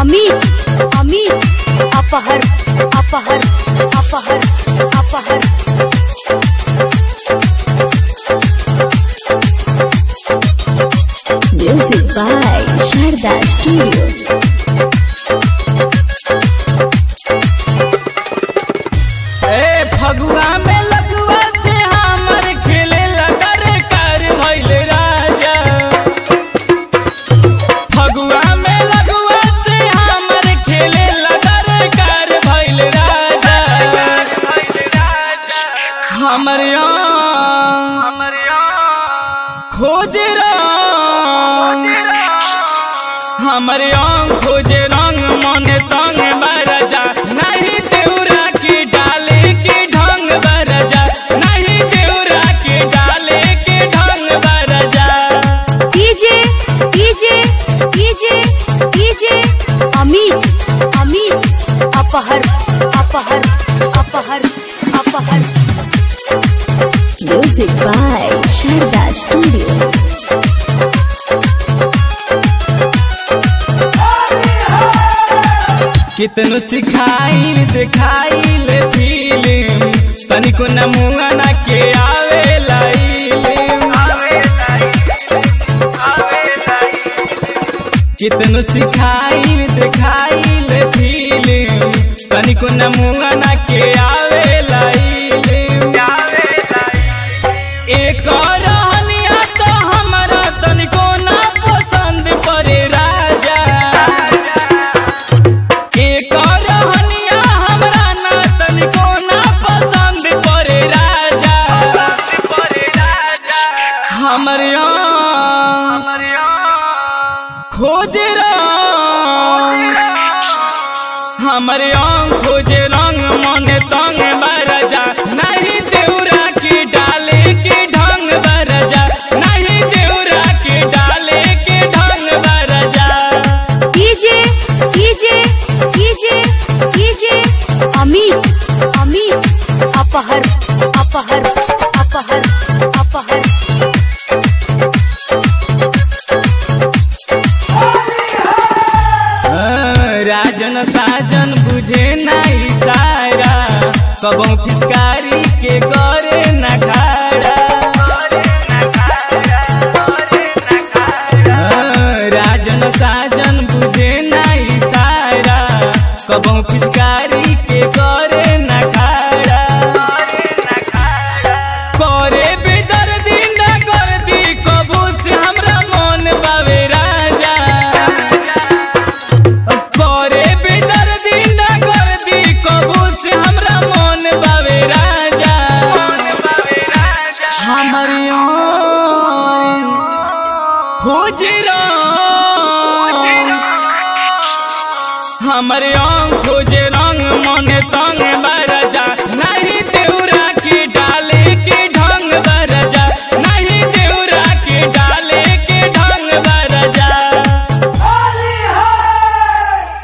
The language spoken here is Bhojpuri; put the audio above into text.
अमित अमित अपहर अपहर अपहर अपहर Music by Sharda Studio. ए फगुआ में लगुआ से हमर खेले लगर कर भइल राजा फगुआ में लगुआ से हमर खेले लगर कर भइल राजा हमर हमर खोज रंग हमर आँख खोजे रंग मन तंग बरजा नहीं देउरा के डाले के ढंग बरजा नहीं देउरा के डाले के ढंग बरजा DJ DJ DJ DJ Amit Amit अपहर अपहर अपहर अपहर Music by Sharda Studio. कितनो सिखाई दिखाई ले फिल्म तनिको नमुआ ना के आवे कितनो सिखाई दिखाई ले फिल्म तनिको नमुआ ना के आवे एक रहनिया तो हमरा तनिको ना पसंद पड़े राजा एक रहनिया हमरा ना तनिको ना पसंद पड़े राजा हमर खोज रंग हमर खोज रंग मन तंग बरजा नहीं देउरा के डाले के ढंग बरजा नहीं देउरा के डाले के ढंग बरजा DJ DJ DJ DJ Amit Amit अपहर अपहर अपहर अपहर राजन साजन बुझे नहीं सारा कबों फिचकारी के करे न खाड़ा राजन साजन बुझे नहीं सारा कबों फिचकारी के करे न खाड़ा करे बेदर्दी न कर दी कबू से हमरा मन बावे राजा करे बेदर्दी न कर दी कबू से हमरा मन बावे राजा हमर खोज रंग हमर आँख